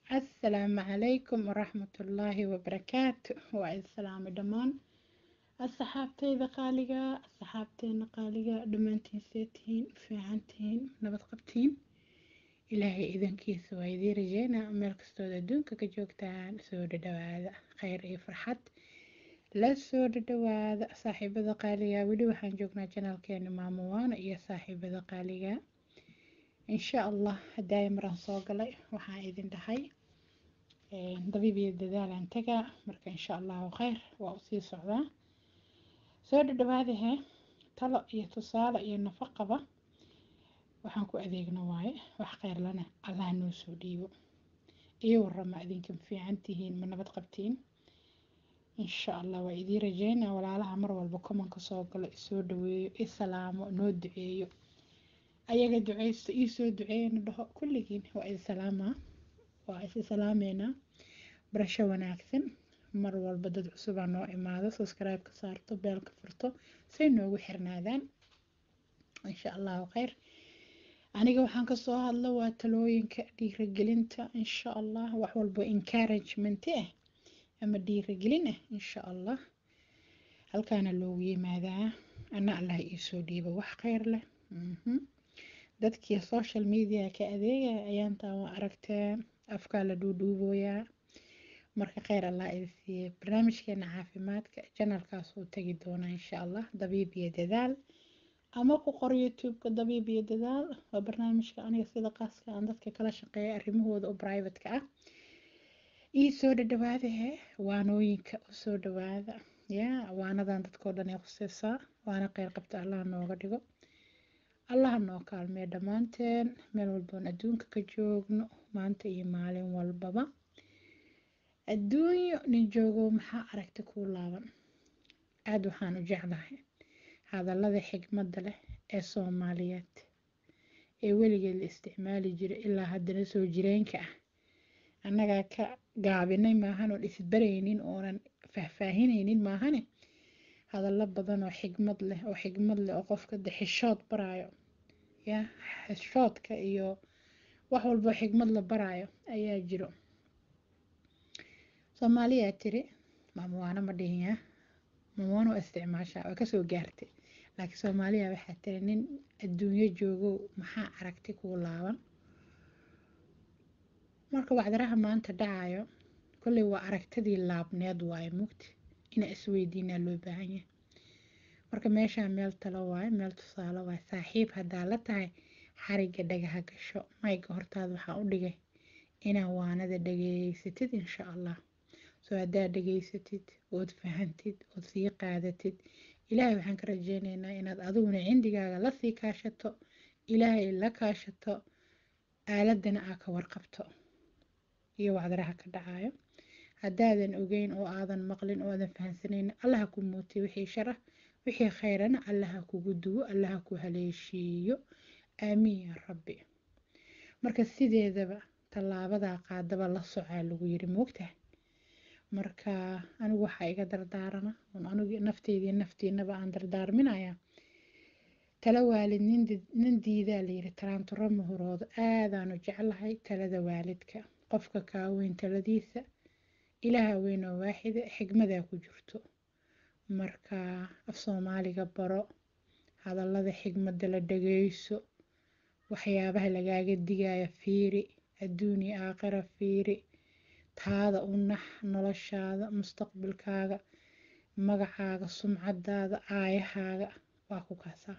asalaamu calaykum waraxmatullaahi wabarakaatu waa islaami dhammaan asxaabteyda qaaliga asxaabteena qaaliga dhammaantiin see tihiin fiican tihiin nabad qabtiin ilaahay idankiisa waa idiin rajeynaa meel kastood adduunka ka joogtaan soo dhadhawaada kheyr iyo farxad la soo dhadhawaada saaxiibada qaaliga weli waxaan joognaa janaalkeena maamuwaana iyo saaxiibada qaaliga insha allah haddaaya maraan soo galay waxaan idin dhahay dabiib iyo dadaalaan tagaa marka insha allahu kheyr waa usii socdaa soo dhadhawaadahe talo iyo tusaale iyo nafaqaba waxaan ku adeegna waaye wax kheyr lana allah noo soo dhiibo iyo warama idinkan fiican tihiin ma nabad qabtiin insha allah waa idiin rajeynaa walaalaha mar walba komanka soo galo isoo dhaweeyo isalaamo noo duceeyo ayaga duceysto iisoo duceeyana dhaho kulligiin waa isalaamaa waa is salaameynaa barasho wanaagsan mar walba dad cusubaa noo imaado subscribe ka saarto beelka furto say noogu xirnaadaan insha allahu kheyr aniga waxaan kasoo hadlo waa talooyinka dhiiragelinta insha allah wax walbo encouragement ah ama dhiiragelin ah insha allah halkaana loogu yimaadaa ana allah iisoo dhiibo wax kheyr leh dadkii social media ka adeegaya ayaantaan waa aragteen afkaa la dhuudhuubooyaa marka kheyr allah idi siiye barnaamijkeena caafimaadka janalkaas uu tegi doonaa insha allah dabiib iyo dadaal ama ku qor youtube-ka dabiib iyo dadaal waa barnaamijka aniga sida qaaska aan dadka kala shaqeeya arrimahooda oo private-ka ah ii soo dhadhawaadahe waanooyinka usoo dhawaada yaa waanadan dadkao dhan ay khuseysaa waana kheyr qabta allah nooga dhigo allaha noo kaalmee dhammaanteen meel walboon adduunka ka joogno maanta iyo maalin walbaba adduunyo nin joogo maxaa aragti kuu laaban aada waxaan u jeclahay hadallada xigmadda leh ee soomaaliyeed ee weligeed la isticmaali jiray ilaa haddana soo jireenka ah annagaa ka gaabinay maahan oon isbaraynin oonan faahfaahinaynin maahane hadallo badan oo xigmad leh oo xigmad leh oo qofka de xishood baraayo ya xishoodka iyo wax walbo xigmad la baraayo ayaa jiro soomaaliyaa tiri maamuwaano ma dhihin ya maamuwaano waa isticmaashaa waa kasoo gaartay laakiin soomaaliya waxaa tiri nin adduunyo joogow maxaa aragti kuu laaban marka wacdaraha maanta dhacayo kolley waa aragtidii laabneed waaye mugti inaa isweydiinaa loo baahan yahay marka meeshaa meel talo waaye meel tusaale waaye saaxiib haddaa la tahay xariga dhagaha gasho mayga hortaada waxaa u dhigay inaa waanada dhageysatid insha allah soo haddaa dhageysatid ood fahantid ood sii qaadatid ilaahay waxaan ka rajeyneynaa inaad adiguna cindigaaga lasii kaashato ilaahay la kaashato aaladana aa ka warqabto iyo wacdaraha ka dhacayo haddaadan ogeyn oo aadan maqlin oo aadan fahansanayn allaha ku muutiy wixii sharah wixii khayrana allaha kugu duwo allaha ku haleeshiiyo aamiin yaa rabbi marka sideedaba tallaabadaa qaadaba la socaa lagu yiri moogtaha marka anigu waxaa iga dardaarana oon anigu nafteydii naftiinaba aan dardaarminayaa tala waalid nin diidaa layiri taraanturo mahuroodo aadaanu jeclahay talada waalidka qofka kaaweyn taladiisa ilaaha weyn oo waaxida xigmadaa ku jirto marka af soomaaliga baro hadallada xigmadda la dhageyso waxyaabaha lagaaga digaya fiiri adduuni aakhira fiiri taada u nax noloshaada mustaqbalkaaga magacaaga sumcadaada aayahaaga waa ku kaasaa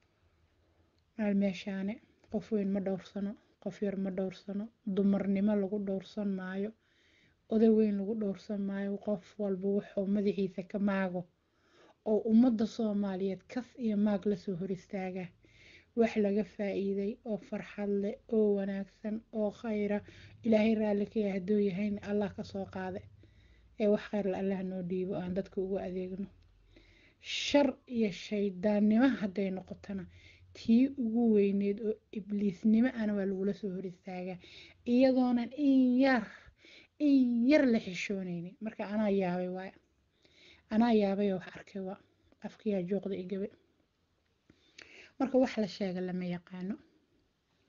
maal meeshaane qof weyn ma dhowrsano qof yar ma dhowrsano dumarnimo lagu dhowrsan maayo oday weyn lagu dhowrsan maayo qof walba wuxuu madaxiisa ka maago oo ummadda soomaaliyeed kas iyo maag lasoo hor istaagaa wax laga faa-iiday oo farxad leh oo wanaagsan oo khayra ilaahay raalli ka yahay hadduu yahayna allah kasoo qaada ee wax khayrla allah noo dhiibo aan dadka ugu adeegno shar iyo shaydaannimo hadday noqotona tii ugu weyneed oo ibliisnimo ana waa lagula soo hor istaagaa iyadoonan in yar in yar la xishoonaynin marka anaa yaabay waay anaa yaabay oo wax arkay waa afkayaa jooqda igabe marka wax la sheega lama yaqaano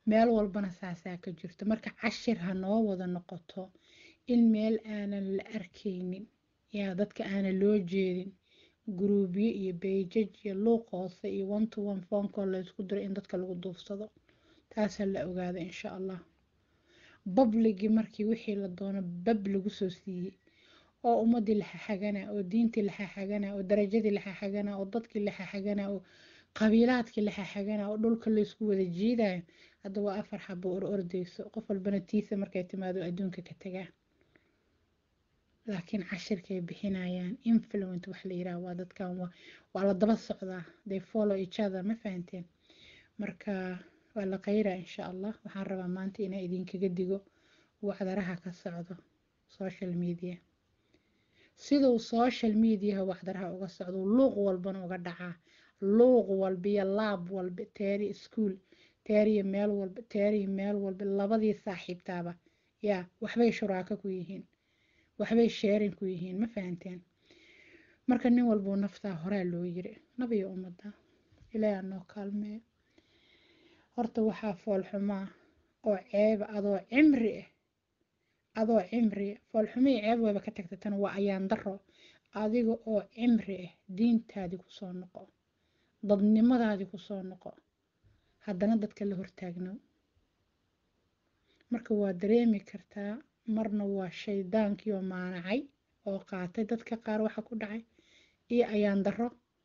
meel walbana saasaa ka jirto marka cashir ha noo wada noqoto in meel aanan la arkaynin yaa dadka aanan loo jeedin guruubyo iyo beejaj iyo luuq hoose iyo one to one phonecall laysku diro in dadka lagu duufsado taasaa la ogaada insha allah babligii markii wixii la doono bab lagu soo siiyey oo ummadii la xaxagana oo diintii la xaxagana oo darajadii la xaxagana oo dadkii la xaxagana oo qabiilaadkii la xaxagana oo dhulka laysku wada jiidayo hadda waa afar xabo or ordeyso qof walbana tiisa markay timaado adduunka ka tagaa laakiin cashirkay bixinayaan influent wax la yiraah waa dadkan waa la daba socdaa they follow each other ma fahanteen marka waa la qayraa insha allah waxaan rabaa maanta inaa idinkaga digo wacdaraha ka socdo social media siduu social mediaha wacdaraha uga socdo luuq walbana uga dhacaa luuq walba iyo laab walba teeri ischool teeriya meel walba teeriya meel walba labadii saaxiibtaaba yaa waxbay shuraako ku yihiin waxbay sheerin ku yihiin ma fahanteen marka nin walbuu naftaa horaa loo yiri nabiyo ummadda ilaaha noo kaalmeeyo horta waxaa foolxumaa oo ceeba adoo cimri ah adoo cimri foolxumii ceeb wayba ka tagta tan waa ayaan daro adiga oo cimri ah diintaadii kusoo noqo dadnimadaadii kusoo noqo haddana dadka la hortaagno marka waa dareemi kartaa marna waa shaydaankii oo maanacay oo qaatay dadka qaar waxa ku dhacay iyo ayaan daro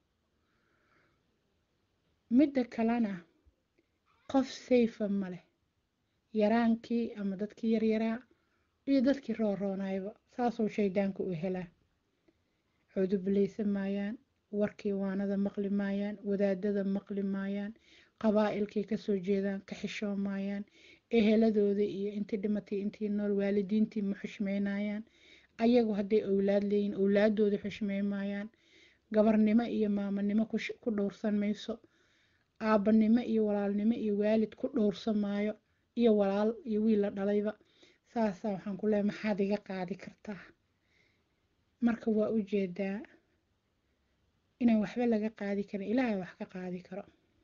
midda kalena qof sayfa ma leh yaraankii ama dadkii yaryaraa iyo dadkii rooroonayba saasuu shaydaanku u helaa cudubileysan maayaan warkii waanada maqli maayaan wadaadada maqli maayaan qabaa'ilkay kasoo jeedaan ka xishoo maayaan eheladooda iyo intii dhimatay intii nool waalidiintii ma xushmeynayaan ayagu hadday owlaad leeyihin owlaadooda xushmey maayaan gabarnimo iyo maamanimo ku dhowrsan mayso aabbanimo iyo walaalnimo iyo waalid ku dhowrsan maayo iyo walaal iyo wiil la dhalayba saasaa waxaan ku leehay maxaad iga qaadi kartaa marka waa u jeedaa inaan waxba laga qaadi karin ilaahay wax ka qaadi karo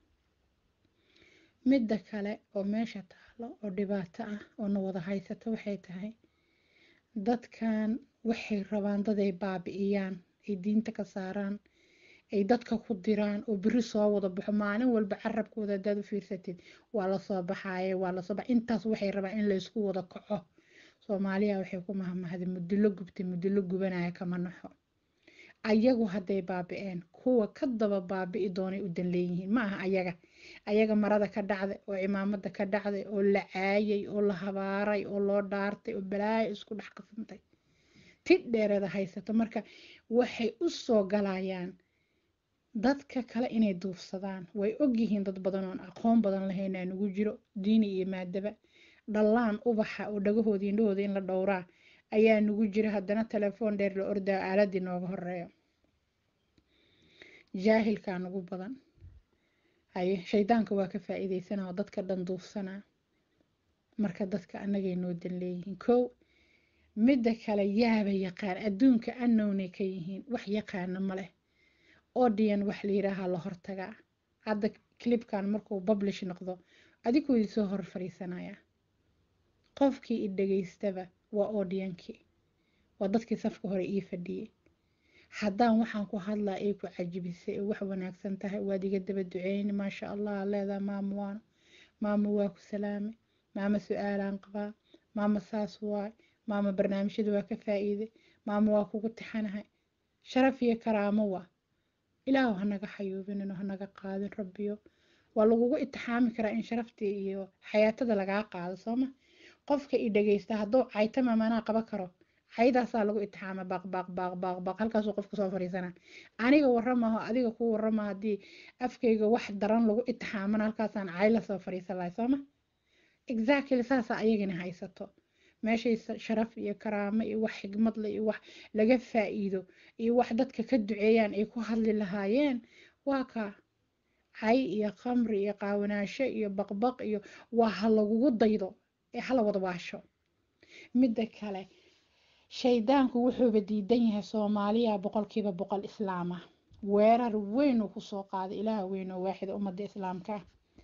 midda kale oo meesha taalo oo dhibaato ah oo na wada haysato waxay tahay dadkan waxay rabaan daday baabi'iyaan ay diinta ka saaraan ay dadka ku diraan oo beri soo wada baxo maalin walba carabkooda haddaad u fiirsatid waa lasoo baxaaye waa lasoo bax intaas waxay rabaan in laysku wada kaco soomaaliya waxay ku mahmahday mudilo gubtay mudilo gubanaya kama naxo ayagu hadday baabi'een kuwa ka daba baabi'i doonay u dan leeyihiin ma aha ayaga ayaga marada ka dhacday oo cimaamada ka dhacday oo la caayay oo la habaaray oo loo dhaartay oo balaayo isku dhex qasantay ti dheereeda haysato marka waxay u soo galayaan dadka kale inay duufsadaan way ogyihiin dad badan oon aqoon badan lahayn aa nugu jiro diini iyo maadaba dhallaan ubaxa oo dhagahooda indhahooda in la dhowraa ayaa nugu jira haddana telefoon dheer la ordaa aaladii nooga horeeyo jaahilkaa nugu badan haye shaydaanka waa ka faa'iideysanaa oo dadka dhan duufsanaa marka dadka annagay noo dan leeyihiin kow midda kale yaaba yaqaan adduunka anownay ka yihiin wax yaqaana ma leh odian wax la yidhaahaa la hortagaa hadda clipkan markuu publish noqdo adiguu isoo hor fadhiisanaya qofkii i dhegaystaba waa odiankii waa dadkii safka hore ii fadhiyey haddaan waxaan ku hadlaa ay ku cajibisay oo wax wanaagsan tahay waad iga daba duceyni maasha allah leedaa maamo waano maamo waa ku salaamay maamo su-aalaan qabaa maamo saas waay maamo barnaamijyada waa ka faa'iiday maamo waa kugu tixanahay sharaf iyo karaamo waa ilaahu hanaga xayuubinino hanaga qaadin rabbiyo waa lagugu itixaami karaa in sharaftii iyo xayaatada lagaa qaado sooma qofka i dhageysta hadduu caytama manaa qaba karo caydaasaa lagu itixaama baaq baaq baaq baaq baaq halkaasuu qofka soo fadhiisana aniga waramaho adiga ku warama haddii afkayga wax daran lagu itixaamana halkaasaan cay lasoo fadhiisan lahay sooma exactly saasaa ayagana haysato meeshay sharaf iyo karaamo iyo wax xigmad leh iyo wax laga faa'iido iyo wax dadka ka duceeyaan ay ku hadli lahaayeen waa ka cay iyo khamri iyo qaawanaasho iyo baqbaq iyo waa ha lagugu daydo ee hala wada waasho midda kale shaydaanku wuxuuba diidan yahay soomaaliya boqolkiiba boqol islaama weerar weyn uu kusoo qaaday ilaaha weyn oo waaxida ummadda islaamka ah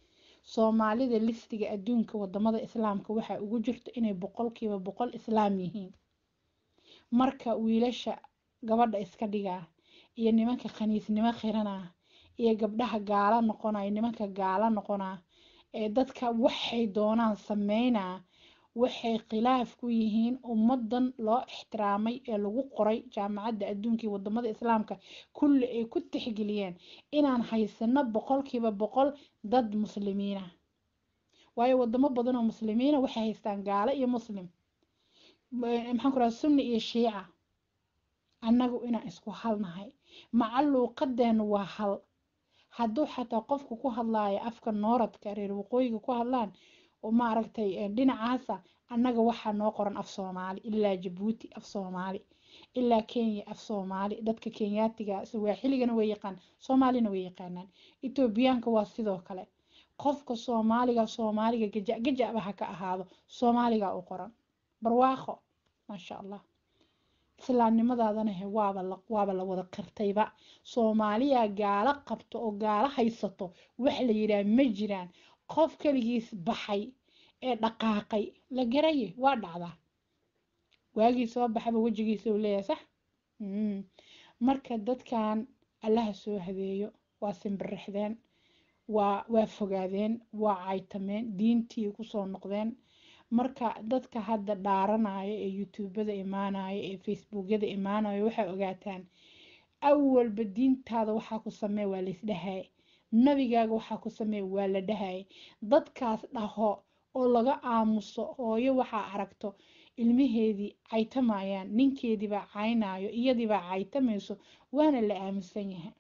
soomaalida listiga adduunka wadamada islaamka waxaa ugu jirto inay boqolkiiba boqol islaam yihiin marka wiilasha gabadha iska dhigaa iyo nimanka khaniisnimo qiranaa iyo gabdhaha gaalo noqonaya nimanka gaalo noqonaa ee dadka waxay doonaan sameynaa waxay khilaaf ku yihiin ummadan loo ixtiraamay ee lagu qoray jaamacadda adduunka iyo wadamada islaamka kulli ay ku tixgeliyeen inaan haysano boqolkiiba boqol dad muslimiina waayo wadamo badan oo muslimiina waxay haystaan gaalo iyo muslim maxaan ku raha sunni iyo shiica annagu inaan isku halnahay maca luuqadeenu waa hal hadduu xataa qofku ku hadlaayo afka nooradka reer waqooyiga ku hadlaan oo maaragtay dhinacaasa annaga waxaa noo qoran af soomaali ilaa jabuuti af soomaali ilaa kenya af soomaali dadka kenyaatiga sawaaxiligana way yaqaan soomaalina way yaqaanaan etoobiyaanka waa sidoo kale qofka soomaaliga soomaaliga gaja gajaba ha ka ahaado soomaaliga u qoran barwaaqo maasha allah islaamnimadaadana he waaba la waaba la wada qirtayba soomaaliya gaalo qabto oo gaalo haysato wax la yidhaah ma jiraan qof keligiis baxay ee dhaqaaqay la garaye waa dhacdaa waagii soo baxaba wejigiisa uu leeyahay sax marka dadkan allaha soo habeeyo waa simbirixdeen waa waa fogaadeen waa caytameen diintii kusoo noqdeen marka dadka hadda dhaaranaya ee youtubada imaanaya ee facebookyada imaanaya waxay ogaataan awalba diintaada waxaa ku samee waa laisdhahay nabigaaga waxaa ku samee waa la dhahay dadkaas dhaho oo laga aamuso hooyo waxaa aragto ilmaheedii caytamayaan ninkeediibaa caynayo iyadiibaa caytamayso waana la aamusan yahay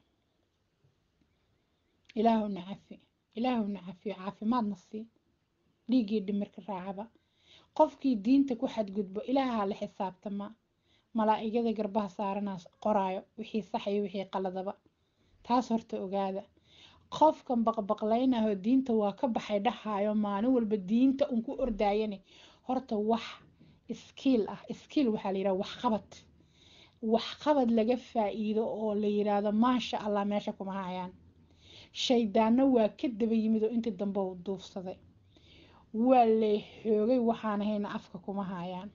ilaahuna cafi ilaahuna cafiyo caafimaadna sii dhiiggii dhimirka raacaba qofkii diinta ku xadgudbo ilaahaa la xisaabtama malaa'igada garbaha saaranaas qoraayo wixii saxayo wixii qaladaba taas horta ogaada qofkan baqbaqlaynaho diinta waa ka baxay dhahaayo maalin walba diinta un ku ordaayane horta wax iskiil ah iskiil waxaa la yidhaha waxqabad waxqabad laga faa'iido oo la yidhaahdo maasha allah meesha kuma hayaan shaydaanno waa ka daba yimid oo intii dambe u duufsaday waa lay xoogay waxaan hayna afka kuma hayaan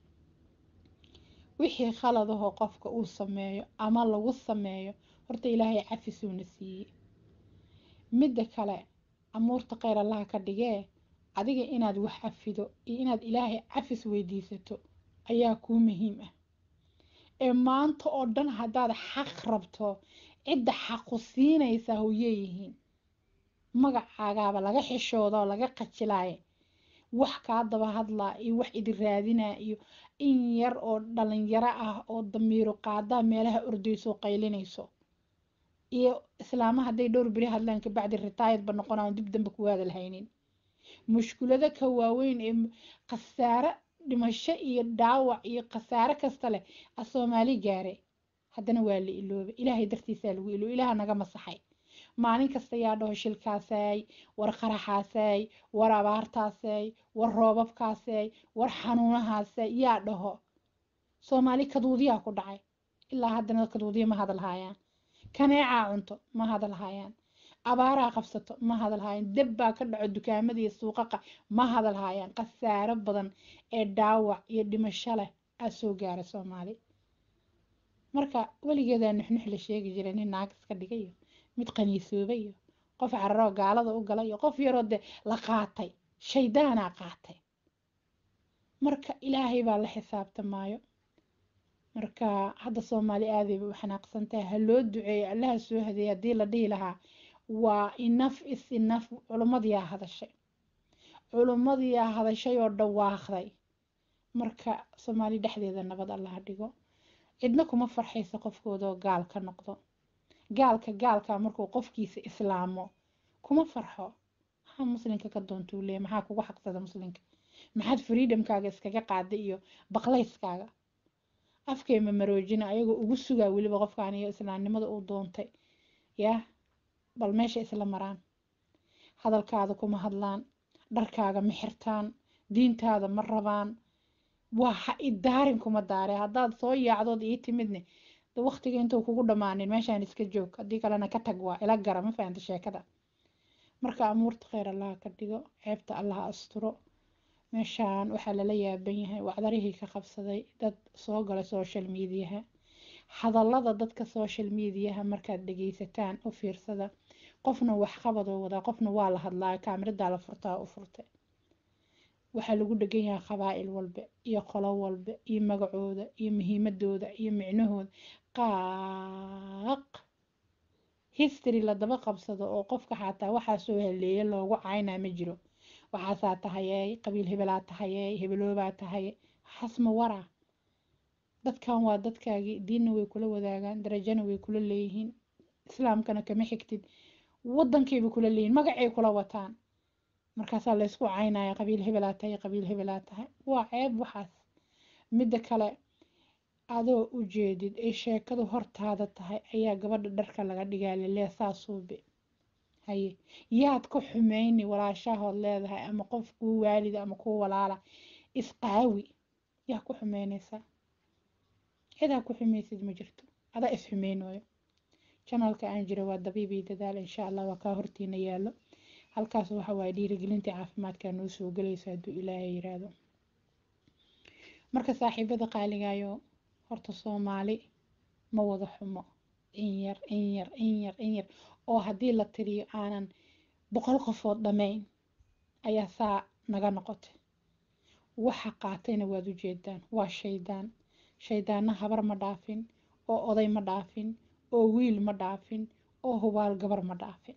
wixii khaladahoo qofka uu sameeyo ama lagu sameeyo horta ilaahay cafisuuna siiyey midda kale amuurta kheyr allaha ka dhigee adiga inaad wax cafido iyo inaad ilaahay cafis weydiisato ayaa kuu muhiim ah ee maanta oo dhan haddaad xaq rabto cidda xaqu siinaysaa hoyeeyihiin magacaagaaba laga xishooda oo laga qajilaaye wax kaa daba hadlaa iyo wax idi raadinaa iyo in yar oo dhalinyaro ah oo damiiro qaadaa meelaha ordayso qaylinayso iyo islaama hadday dhowr beri hadlaan kabacdi ritaayadba noqonaan dib dambe ku hadal haynin mushkulado ka waaweyn ee khasaare dhimasho iyo dhaawac iyo khasaare kasta leh a soomaali gaare haddana waa la ilooba ilaahay dartiisaa lagu ilooba ilaaha naga masaxay maalin kasta yaa dhaho shilkaasay war qaraxaasay war abaartaasay war roobabkaasay war xanuunahaasay yaa dhaho soomaali kaduudiyaa ku dhacay ilaa haddana kaduudiya ma hadal haayaan kaneecaa cunto ma hadal haayaan abaaraa qabsato ma hadal haayaan deb baa ka dhaco dukaamada iyo suuqaqa ma hadal haayaan khasaaro badan ee dhaawac iyo dhimasho leh aa soo gaara soomaali marka weligeedaa nuxnux la sheegi jiray nin naag iska dhigay iyo mid qaniisooba iyo qof cararoo gaalada u gala iyo qof yaroo de la qaatay shaydaanaa qaatay marka ilaahay baa la xisaabtamaayo marka hadda soomaali aadayba u xanaaqsantahay ha loo duceeyo allaha soo hadeeyay haddii la dhihi lahaa waa inaf is inaf culummadiyaa hadashay culummadiyaa hadashay oo dhawaaqday marka soomaali dhexdeeda nabad allaha dhigo cidna kuma farxaysa qofkoodoo gaal ka noqdo gaalka gaalka markuu qofkiisa islaamo kuma farxo maxaa muslinka ka doontuu leeya maxaa kugu xaqsada muslinka maxaad freedomkaaga iskaga qaada iyo baqlayskaaga afkeema maroojina ayagoo ugu sugaa weliba qofkaan iyo islaamnimada uu doontay yah bal meesha isla maraan hadalkaada kuma hadlaan dharkaaga ma xirtaan diintaada ma rabaan waa ha idaarin kuma daare haddaad soo yaacdood ii timidne waqtiga intuu kugu dhammaanin meeshaan iska joog haddii kalena ka tag waa ila gara ma fahanta sheekada marka amuurta kheyr allaha ka dhigo ceebta allaha asturo meeshaan waxaa lala yaaban yahay wacdarihii ka qabsaday dad soo gala social mediaha hadallada dadka social mediaha markaad dhegeysataan u fiirsada qofna waxqabadoo wadaa qofna waa la hadlaa kaamiradaa la furtaa u furtay waxaa lagu dhegan yahay qabaa'il walba iyo qolo walba iyo magacooda iyo muhiimadooda iyo micnahooda qaaq history la daba qabsado oo qofka xataa waxaa soo haleeya loogu caynaa ma jiro waxaasaa tahayey qabiil hebelaa tahayey hebeloobaa tahaye xasma waraa dadkan waa dadkaagii diinna way kula wadaagaan darajana way kula leeyihiin islaamkana kama xigtid waddankayba kula leeyihin magacay kula wataan markaasaa laysku caynaya qabiil hebelaa tahay qabiil hebelaa tahay waa ceeb waxaas midda kale adoo u jeedid ay sheekadu hortaada tahay ayaa gabadha dharka laga dhigaa lelee saasuube haye yaad ku xumeyni walaashahood leedahay ama qof kuu waalida ama kuu walaala isqaawi yaa ku xumeynaysaa cidaa ku xumeysid ma jirto adaa is xumeynooyo janalka aan jiro waa dabiibii dadaal insha allah waa kaa hortiina yaallo halkaas waxa waaye dhiirigelintii caafimaadka noo soo gelaysa hadduu ilaahay yiraahdo marka saaxiibada qaaligayo horta soomaali ma wada xumo in yar in yar in yar in yar oo haddii la tiriyo aanan boqol qofood dhammayn ayaa saa naga noqotay waxa qaatayna waad u jeedaan waa shaydaan shaydaanna habar ma dhaafin oo oday ma dhaafin oo wiil ma dhaafin oo hubaal gabar ma dhaafin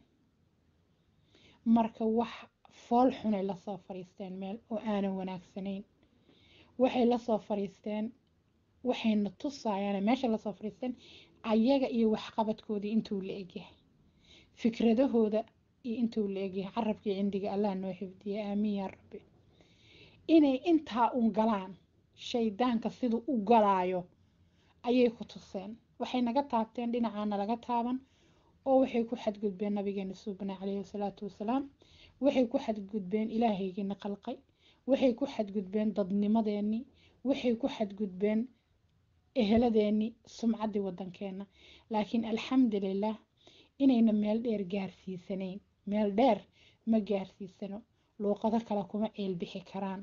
marka wax fool xunay lasoo fariisteen meel oo aanan wanaagsanayn waxay lasoo fariisteen waxayna tusaayaan meesha lasoo fariisteen ayaga iyo waxqabadkoodii intuu la egyahay fikradahooda iyo intuu la egyahay carabkii cindiga allah noo xifdiya aamiin yaa rabbi inay intaa un galaan shaydaanka siduu u galaayo ayay ku tuseen waxay naga taabteen dhinacaana laga taaban oo waxay ku xadgudbeen nabigeena suubana calayhi wasalaatu wasalaam waxay ku xadgudbeen ilaahaygiina qalqay waxay ku xadgudbeen dadnimadeennii waxay ku xadgudbeen eheladeennii sumcaddii waddankeenna laakiin alxamdulilah inayna meel dheer gaarsiisanayn meel dheer ma gaarsiisano luuqado kale kuma ceelbixi karaan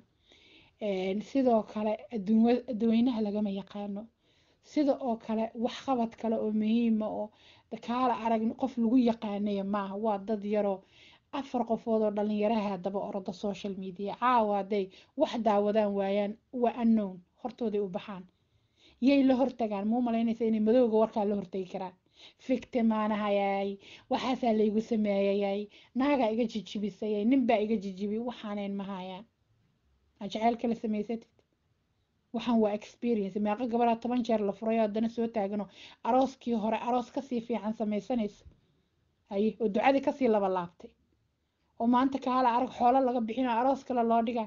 sidoo kale adduweynaha lagama yaqaano sida oo kale waxqabad kale oo muhiima oo kaala arag qof lagu yaqaanaya maaha waa dad yaroo afar qofood oo dhalinyaraha daba orada social media caawa hadday wax daawadaan waayaan waa unknown hortooday u baxaan yay la hortagaan muu malaynaysa inay madowga warkaa la hortagi karaan fictimaanahayay waxaasaa laygu sameeyayay naagaa iga jijibisayay ninbaa iga jijibi waxaanayn mahayaan jeceyl kala samaysatid waxaan waa experience meeqa gabaraa toban jeer la furay oo haddana soo taagano arooskii hore aroos kasii fiican samaysanaysa haye oo ducadii kasii laba laabtay oo maanta kaala arag xoolo laga bixino aroos kale loo dhigaa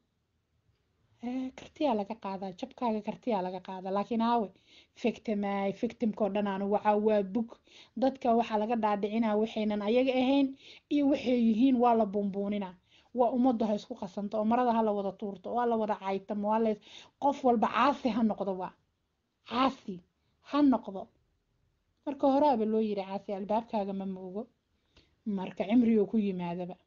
kartiyaa laga qaadaa jabkaaga kartiyaa laga qaadaa laakiin aawe fictimaay fictimkao dhan aanu waxaa waa bug dadka waxaa laga dhaadhicinaa waxaynan ayaga ahayn iyo waxay yihiin waa la buunbuuninaa waa ummaddu ha isku qasanto oo marada ha la wada tuurto oo ha la wada caytamo waa la qof walba caasi ha noqdo waa caasi ha noqdo marka horaaba loo yiri caasi albaabkaaga ma moogo marka cimrigoo ku yimaadaba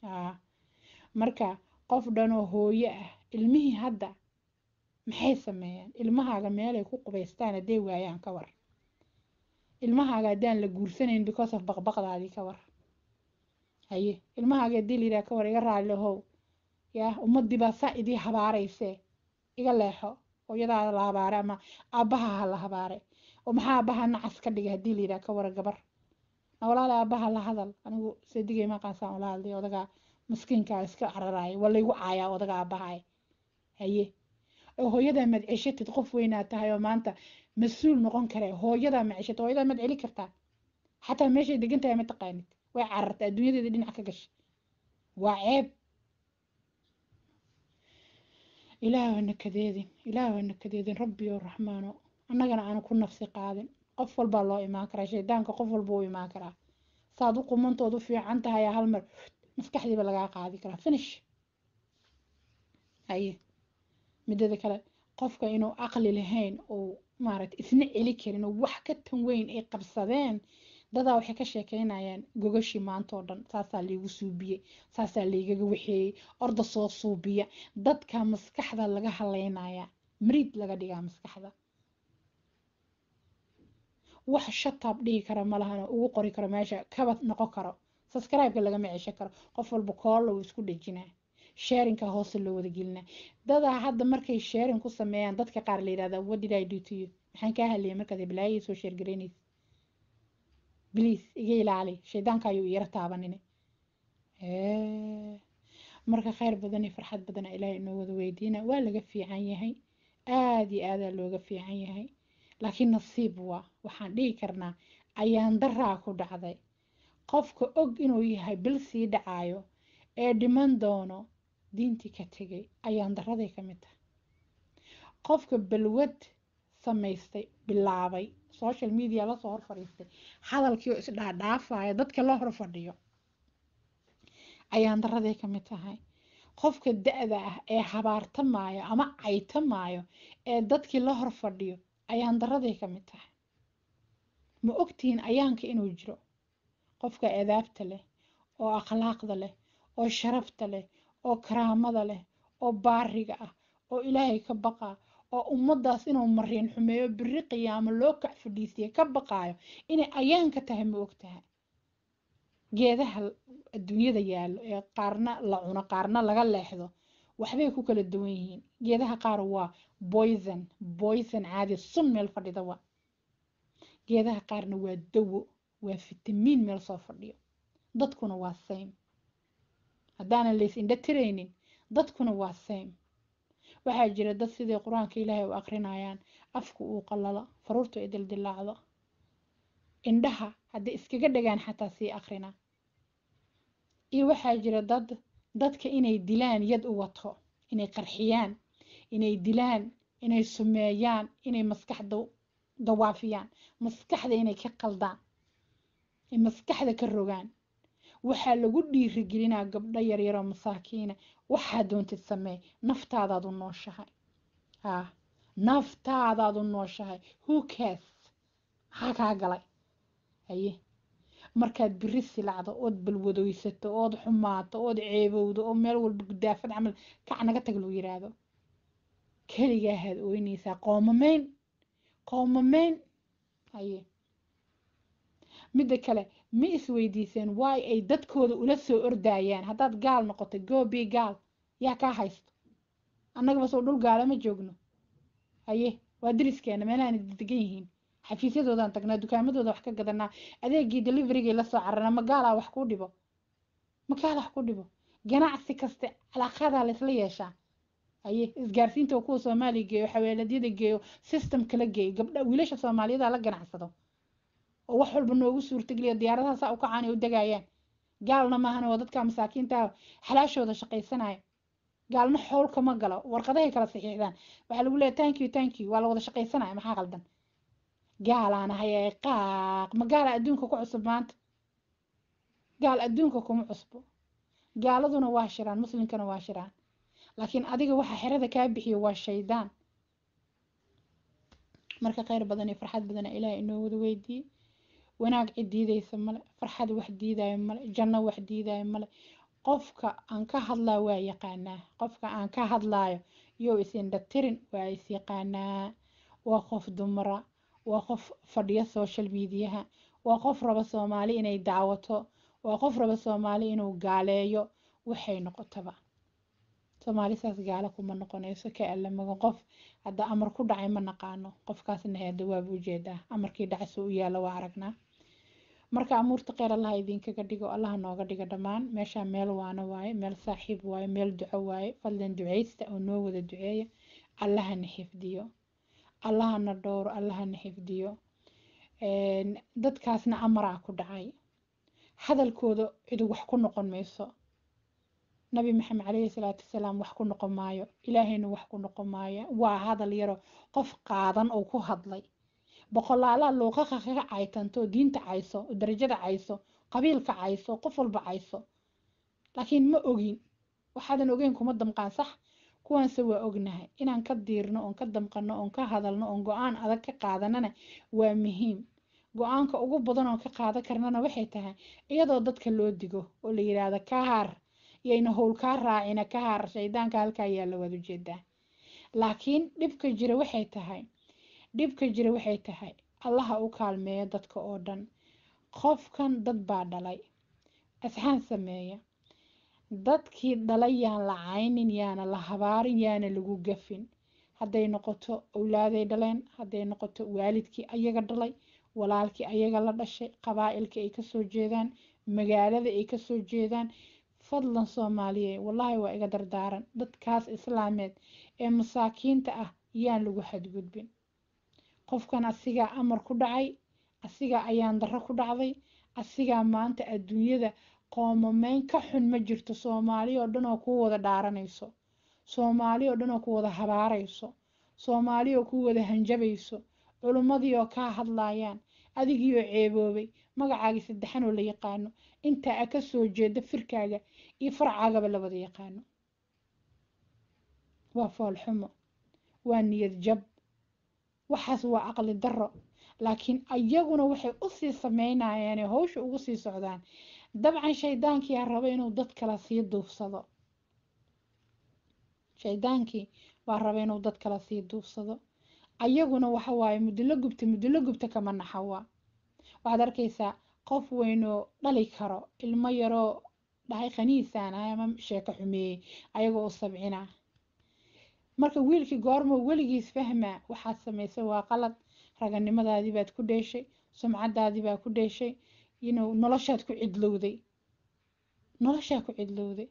marka qof dhanoo hooyo ah ilmihii hadda maxay sameeyaan ilmahaaga meelay ku qubaystaan hadday waayaan ka war ilmahaaga haddaan la guursanayn because of baqbaqdaadii ka war haye ilmahaaga haddii la yidhaha ka war iga raali ahow yaa ummadii baa saa idii habaaraysee iga leexo hooyadaada la habaare ama aabbaha ha la habaare oo maxaa aabbaha nacas ka dhigay haddii la yidhaha ka wara gabar na walaala aabbaha la hadal anigu sadigay maqansaan ula hadlay odagaa maskiinkaa iska cararaaya waa laygu caayaa odaga aabbahaay haye oo hooyadaa madceshatid qof weynaa tahay oo maanta mas-uul noqon kare hooyadaa madceshata hooyadaa mad celi kartaa xataa meeshay degan tahay ma taqaanid way carartay adduunyadeeda dhinac ka gashay waa ceeb ilaahana kadeedin ilaahana kadeedin rabbi oo raxmaano annagana aanu ku nafsi qaadin qof walbaa loo imaan karaa shaydaanka qof walba u imaan karaa saad u qumantood u fiican tahay hal mar maskaxdiiba lagaa qaadi karaa finish haye midada kale qofka inuu aqli lahayn oo maaragta isna celi karin oo wax ka tan weyn ay qabsadeen dadaa waxay ka sheekeynayaan gogashii maanta oo dhan saasaa laygu suubiyey saasaa laygaga waxeeyey orda soo suubiya dadka maskaxda laga haleynaya mariid laga dhigaa maskaxda wax shataab dhihi kara malahana ugu qori karo meesha kaba noqon karo subscribe-ka lagama ceshan karo qof walba koolla uu isku dhejinaa sharinka hoose loo wada gelinaa dadaa hadda markay sharing ku sameeyaan dadka qaar la yidhahdaa what did I do to you maxaan kaa hadlayay markaad balaayo soo sheer garaynaysa bliis iga ilaali shaydaanka ayuu iyara taabanine marka khayr badan iyo farxad badana ilaahay inoo wada weydiina waa laga fiican yahay aada iyo aadaa looga fiican yahay laakiin nasiib waa waxaan dhihi karnaa ayaan daraa ku dhacday qofka og inuu yahay bil sii dhacaayo ee dhiman doono diintii ka tegay ayaan daraday ka mid tahay qofka balwad samaystay bilaabay social media lasoo hor fadhiistay hadalkii oo isdhaadhaafaya dadka la hor fadhiyo ayaan daraday ka mid tahay qofka da-da ah ee habaartamaayo ama caytamaayo ee dadkii la hor fadhiyo ayaan daraday ka mid tahay ma ogtihiin ayaanka inuu jiro qofka adaabta leh oo akhlaaqda leh oo sharafta leh oo karaamada leh oo baariga ah oo ilaahay ka baqa oo ummaddaas inuu mariin xumeeyo biri qiyaamo loo kac fadhiisiye ka baqaayo inay ayaanka tahay ma og tahay geedaha adduunyada yaallo ee qaarna la cuno qaarna laga leexdo waxbay ku kala duwan yihiin geedaha qaar waa boyson boyson caadi sun meel fadhida wa geedaha qaarna waa dawo waa fitamiin meel soo fadhiyo dadkuna waa same haddaanan lays indha tiraynin dadkuna waa same waxaa jira dad sidii qur-aanka ilaahay u akrinayaan afku uu qalalo faruurtu ay dildilaacdo indhaha hadday iskaga dhagaan xataa sii akrina iyo waxaa jira dad dadka inay dilaan yad u wato inay qarxiyaan inay dilaan inay sumeeyaan inay maskaxda dawaafiyaan maskaxda inay ka qaldaan ay maskaxda ka rogaan waxaa lagu dhiirigelinaa gabdho yaryaroo masaakiina waxaa doontid samee naftaadaad u nooshahay haa naftaadaad u nooshahay who cares maxaa kaa galay haye markaad biri silacdo ood balwadoysato ood xumaato ood ceebowdo oo meel walba gudaafad camal kac naga tag loo yiraahdo keligaahaad ooynaysaa qoomamayn qoomamayn haye midda kale ma isweydiiseen waay ay dadkooda ula soo ordayaan haddaad gaal noqoto goobi gaal yaa kaa haysto annagaba soo dhul gaala ma joogno haye waa diriskeena meelahan degan yihiin xafiisyadoodan tagnaa dukaamadooda wax ka gadanaa adeegii deliverygii lasoo cararnaa magaalaa wax kuu dhibo magaala wax ku dhibo ganacsi kaste calaaqadaa laysla yeeshaa haye isgaarsiinta kuwa soomaaliya geeyo xaweeladyada geeyo system kala geeyo gabdha wiilasha soomaaliyada la ganacsado oo wax walba noogu suurtageliya diyaaradaha saa u kacaan ay u degayaan gaalna maahan waa dadka masaakiinta xalaashooda shaqaysanaya gaalna xowl kama galo warqadahay kala saxiixdaan waxaa lagu leeyahay thank you thank you waa la wada shaqaysanaya maxaa qaldan gaalaana hayay qaaq ma gaala adduunka ku cusub maanta gaal adduunka kuma cusbo gaaladuna waa shiraan muslimkana waa shiraan laakiin adiga waxa xerada kaa bixiyo waa shaydaan marka kheyr badan iyo farxad badana ilaahay inoo wada weydiiyey wanaag cid diidaysa male farxad wax diidaayo male janno wax diidaayo male qofka aan ka hadlaa waa yaqaanaa qofka aan ka hadlaayo yow isindhatirin waa is yaqaanaa waa qof dumara waa qof fadhiya social mediaha waa qof raba soomaali inay daawato waa qof raba soomaali inuu gaaleeyo waxay noqotaba soomaali saas gaala kuma noqonayso ka alla magan qof hadda amar ku dhacay ma naqaano qofkaasna heeda waaba ujeedaa amarkii dhacay soo u yaalla waa aragnaa marka amuurta kheyr allaha idinkaga dhigo allaha nooga dhigo dhammaan meeshaa meel waana waaye meel saaxiib waaye meel duco waaye fadlan ducaysta oo noo wada duceeya allahana xifdiyo allahana dhowro allahana xifdiyo dadkaasna amaraa ku dhacay hadalkooda cidu wax ku noqon mayso nabi maxamed calayhi salaatu wasalaam wax ku noqon maayo ilaahayna wax ku noqon maayo waa hadal yaro qof qaadan oo ku hadlay boqolaalaa luuqaqa kaga caytanto diinta cayso darajada cayso qabiilka cayso qof walba cayso laakiin ma ogin waxaadan ogeyn kuma damqaan sax kuwaanse waa ognahay inaan ka diirno oon ka damqano oon ka hadalno oon go-aan adag ka qaadanana waa muhiim go-aanka ugu badan oo ka qaadan karnana waxay tahay iyadoo dadka loo digo oo la yidhaahdo ka haar yayna howl kaa raacina ka haar shaydaanka halkaa yaalla waad ujeedaa laakiin dhibka jira waxay tahay dhibka jira waxay tahay allaha u kaalmeeya dadka oo dhan qofkan dad baa dhalay asxaan sameeya dadkii dhalay yaan la caynin yaana la habaarin yaana lagu gafin hadday noqoto awlaaday dhaleen hadday noqoto waalidkii ayaga dhalay walaalkii ayaga la dhashay qabaa'ilka ay kasoo jeedaan magaalada ay kasoo jeedaan fadlan soomaaliye wallaahi waa iga dardaaran dadkaas islaameed ee masaakiinta ah yaan lagu xadgudbin qofkan asigaa amar ku dhacay asigaa ayaan darro ku dhacday asigaa maanta adduunyada qoomameyn ka xun ma jirto soomaali oo dhan oo ku wada dhaaranayso soomaali oo dhan oo ku wada habaarayso soomaali oo ku wada hanjabayso culummadii oo kaa hadlaayaan adigii oo ceeboobay magacaagii saddexan oo la yaqaano intaa a ka soo jeeda firkaaga iyo farcaagaba la wada yaqaano waa foolxumo waa niyad jab waxaas waa aqli darro laakiin ayaguna waxay usii sameynayaane hawsha ugu sii socdaan dabcan shaydaankiyaa raba inuu dad kala sii duufsado shaydaankii baa raba inuu dad kala sii duufsado ayaguna waxa waaye mudilo gubta mudilo gubta kama naxawa waxaad arkaysaa qof weynoo dhali karo ilmo yaroo dhahay khaniisaan ah ama sheeko xumeeyey ayagoo u sabcina marka wiilkii goormo weligiis fahmaa waxaad samaysay waa qalad raganimadaadii baad ku dheeshay sumcadaadii baa ku dheeshay inuu noloshaad ku cidlowday noloshaa ku cidlowday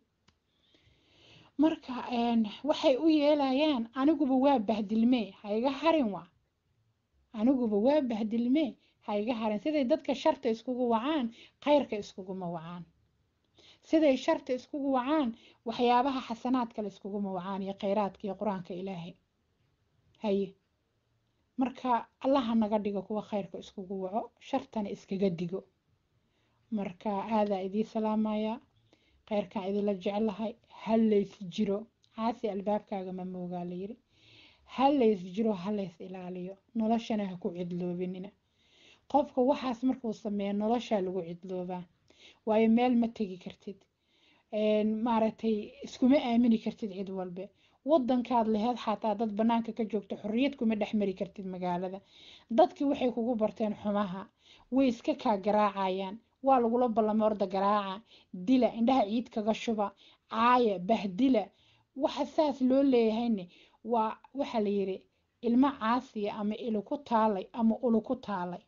marka waxay u yeelayaan aniguba waa bahdilmee ha iga harin waa aniguba waa bahdilmee ha iga harin siday dadka sharta iskugu wacaan khayrka iskuguma wacaan siday sharta iskugu wacaan waxyaabaha xasanaadkale iskuguma wacaan iyo khayraadka iyo qur-aanka ilaahay haye marka allaha naga dhigo kuwa khayrka iskugu waco shartana iskaga digo marka aadaa idii salaamaya khayrkaan idinla jeclahay halays jiro caasi albaabkaaga ma moogaa layiri halays jiro halays ilaaliyo noloshana ha ku cidloobinina qofka waxaas markuu sameeyo noloshaa lagu cidloobaa waayo meel ma tegi kartid maaragtay iskuma aamini kartid cid walbe wadankaad laheed xataa dad banaanka ka joogto xorriyad kuma dhex mari kartid magaalada dadkii waxay kugu barteen xumaha way iska kaa garaacayaan waa lagula ballamay orda garaaca dila indhaha ciid kaga shuba caaya bahdila waxa saas loo leeyahayne waa waxa la yidhi ilmo caasiya ama ili ku taalay ama ulu ku taalay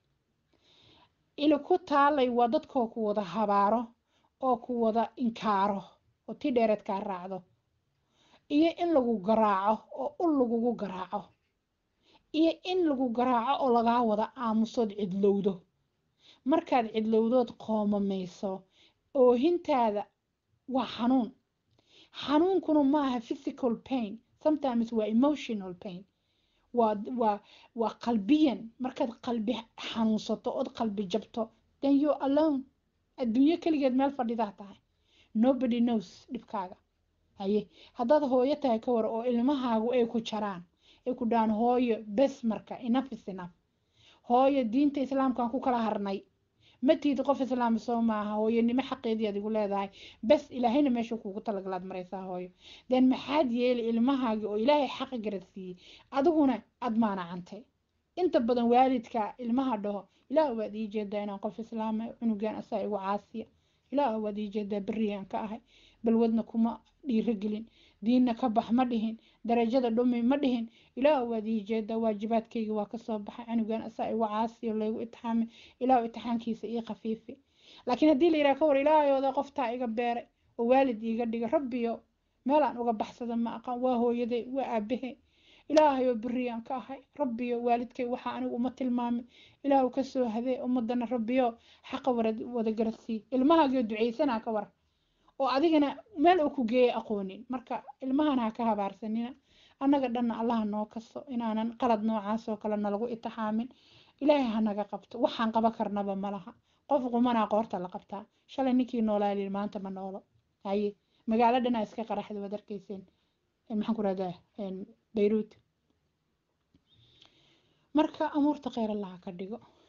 ili ku taalay waa dadkoo ku wada habaaro oo ku wada inkaaro oo ti dheereed kaa raacdo iyo in lagu garaaco oo ul lagugu garaaco iyo in lagu garaaco oo lagaa wada aamusood cidlowdo markaad cidlowdood qoomamayso oohintaada waa xanuun xanuunkuna maaha physical pain sometimes waa emotional pain waa waa waa qalbiyan markaad qalbi xanuunsato ood qalbi jabto then you alone adduunyo keligeed meel fadhidaa tahay nobody knows dhibkaaga haye haddaad hooyo tahay ka war oo ilmahaagu ay ku jaraan ay ku dhahaan hooyo bes marka enough is enough hooyo diinta islaamkaan ku kala harnay ma tiid qof islaam soo maaha hooyanimo xaqeedii aad igu leedahay bes ilaahayna meesha kuugu talagalaad maraysaa hooyo den maxaad yeeli ilmahaagii oo ilaahay xaqa garadsiiyey adiguna aad maanacantay inta badan waalidka ilmaha dhaho ilaah waad ii jeedaa inaan qof islaama cunugan asaa igu caasiya ilaah waad ii jeedaa beriyaan ka ahay balwadna kuma dhiirogelin diinna ka bax ma dhihin darajada dhumi ma dhihin ilaah waad ii jeedaa waajibaadkayga waa kasoo baxay cunugan asaa igu caasiyo laygu itixaamay ilaah itixaankiisa ii khafiifi laakiin haddii la yidhaha ka war ilaahayooda qoftaa iga beeray oo waalid iiga dhiga rabbiyo meelaan uga baxsada ma aqaan waa hooyaday waa aabahe ilaahayoo beriyaan ka ahay rabbiyo waalidkay waxaa anigu uma tilmaamin ilaahu kasoo hadee ummadana rabbiyo xaqa wada garadsii ilmahaagio ducaysanaa ka war oo adigana meel uu ku geeya aqoonin marka ilmahana ha ka habaarsanina annaga dhanna allaha noo kaso inaanan qalad noocaas oo kale nalagu itixaamin ilaahay ha naga qabto waxaan qaba karnaba malaha qof qumanaa qoorta la qabtaa shalay ninkii noolaalin maanta ma noolo haye magaalo dhanaa iska qaraxda waad arkayseen maxaan ku rahdaa bayruut marka amuurta kheyr allaha ka dhigo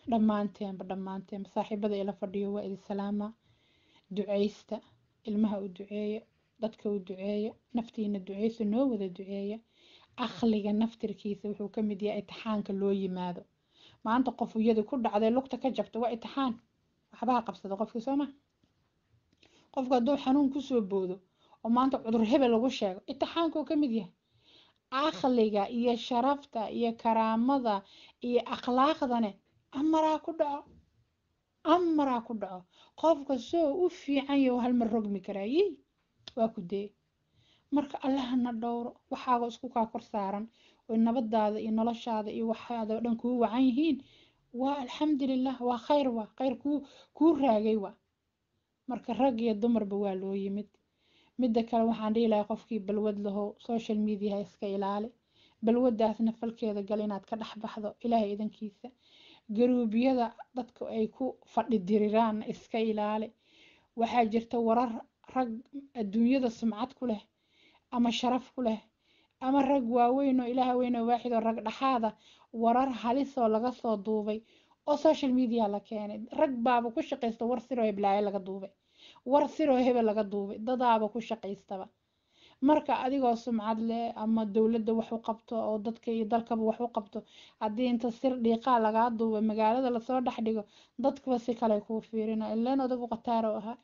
dhammaanteenba dhammaanteenba saaxiibada ila fadhiyo waa idin salaama duceysta ilmaha u duceeya dadka u duceeya naftiina duceysa noo wada duceeya aqliga naftirkiisa wuxuu ka mid yahay itixaanka loo yimaado maanta qof iyadii ku dhacday lugta ka jabta waa itixaan waxbaha qabsada qofkii soo ma qofku hadduu xanuun kusoo boodo oo maanta cudur hebel lagu sheego itixaankuu ka mid yahay aqliga iyo sharafta iyo karaamada iyo akhlaaqdane amaraa ku dhaco amaraa ku dhaco qofka soo u fiican yaho halmar rogmi karaa yi waa ku dee marka allahana dhowro waxaaga isku kaa kor saaran oo nabadaada iyo noloshaada iyo waxaada oo dhan kuu wacan yihiin waa alxamdulilah waa khayr waa khayr kuu kuu raagay waa marka rag iyo dumarba waa loo yimid midda kale waxaan dhihi lahaa qofkii balwad lahow social mediaha iska ilaali balwadaasna falkeeda gal inaad ka dhex baxdo ilaahay idankiisa garuubyada dadka ay ku fadhi diriraan iska ilaali waxaa jirta warar rag adduunyada sumcad ku leh ama sharaf ku leh ama rag waaweyn oo ilaah weyn oo waaxid oo rag dhexaada warar halisoo laga soo duubay oo social media la keenay rag baaba ku shaqaysta war siroo heblaayo laga duubay war siroo hebel laga duubay dadaaba ku shaqaystaba marka adigoo sumcad leh ama dowladda wax u qabto oo dadka iyo dalkaba wax u qabto haddii inta sir dhiiqaa lagaa duuba magaalada lasoo dhex dhigo dadkuba si kale kuu fiirina ilaan odagu qataaro ahaa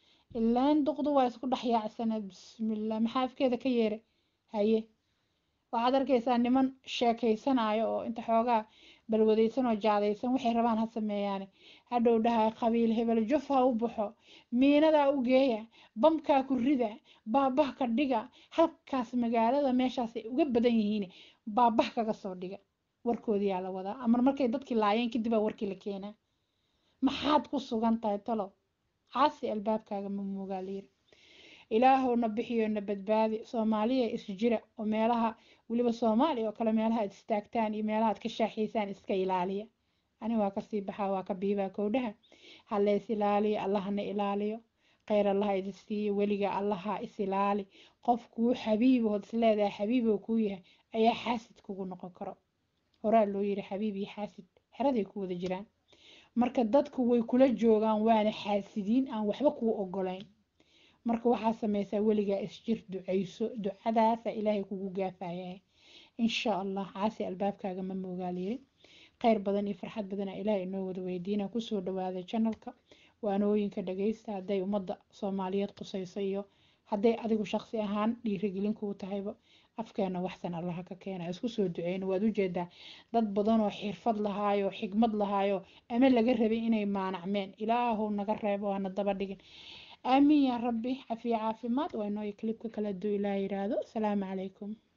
ilaan duqdu waa isku dhex yaacsaneed bismillah maxaa afkeeda ka yeeray haye waxaad arkaysaa niman sheekaysanayo oo inta xoogaa balwadaysan oo jaadaysan waxay rabaan ha sameeyaane hadhow dhaha qabiil hebel juf ha u baxo miinadaa u geeya bamkaa ku rida baabah ka dhiga halkaas magaalada meeshaas ay uga badan yihiin baabah kaga soo dhiga warkoodiyaa la wadaa ama markay dadkii laayeen kadibaa warkii la keenaa maxaad ku sugan tahay talo caasi albaabkaaga ma moogaa layiri ilaahowna bixiyo na badbaadi soomaaliya isjira oo meelaha weliba soomaaliya oo kale meelaha ad istaagtaan iyo meelaha ad ka shaaxiysaan iska ilaaliya ani waa kasii baxaa waa ka biibaa kowdhaha haleys ilaaliyo allahana ilaaliyo kheyr allaha idin siiyo weliga allaha is ilaali qof kuu xabiibood isleedahay xabiiboo kuu yahay ayaa xaasid kugu noqon karo horaa loo yiri xabiib iyo xaasid xeraday ku wada jiraan marka dadku way kula joogaan waana xaasidiin aan waxba kuu ogolayn marka waxaa sameysaa weligaa isjir ducayso ducadaasa ilaahay kugu gaafayahay insha allah caasi albaabkaaga ma moogaal yiri kheyr badan iyo farxad badana ilaahay inoo wada weydiina kusoo dhawaada janalka waanooyinka dhageysta hadday ummadda soomaaliyeed qusayso iyo hadday adigu shaqsi ahaan dhiirigelin kuu tahayba afkeena waxsan allaha ka keena isku soo duceyno waad ujeedaa dad badan oo xirfad lahaayo xigmad lahaayo ama laga rabay inay maanacmeen ilaahow naga reebo hana daba dhigin aamiin yaa rabbi cafiya caafimaad waa inoo klibka kala duu ilaah yiraahdo asalaamu calaykum